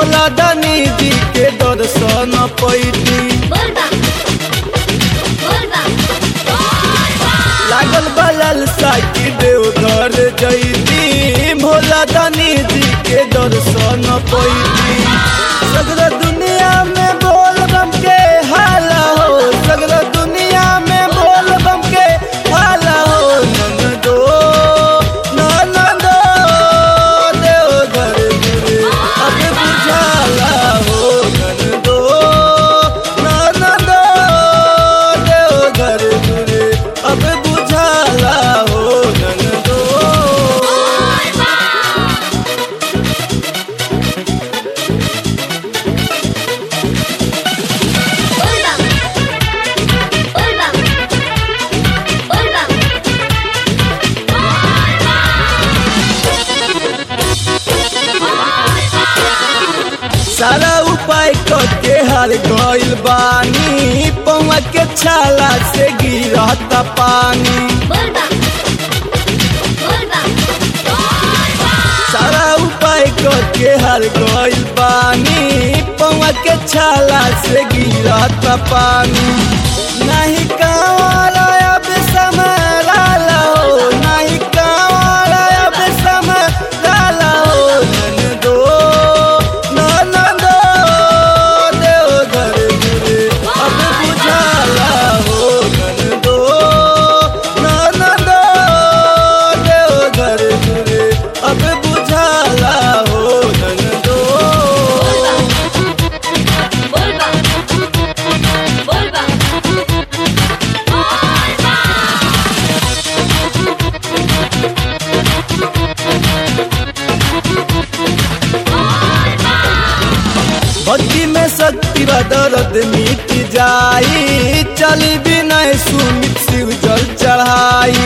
भोला दानी जी के दर्शन पैती लागल बलल साकी देवघर जैती भोला दानी जी के दर्शन पैती सगरा दुनिया में बोल बम के हाला हो सगरा दुनिया में बोल बम के हाला हो ननदो ननदो देवघर गुरे अब बुझाला हो ननदो ननदो देवघर गुरे अब बुझाला हो ननदो सारा उपाय करके हर गइल बानी पौवा के छाला से गिरत पानी सारा उपाय करके हर गइल बानी पौवा के छाला से गिरत पानी नहीं कांवर अब समराला हो नहीं कांवर अब समराला हो ननदो ननदो देवघर गुरे अब बुझाला हो ननदो ननदो देवघर गुरे अब बुझाला हो ननदो भक्ति में शक्ति व दर्द मिट जाई चली विनय सुमित शिव जल चढ़ाई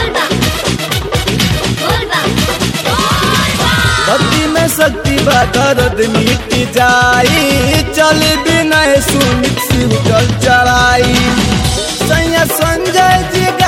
भक्ति में शक्ति व दर्द मिट जाई चली विनय सुमित शिव जल चढ़ाई सैया संजय जी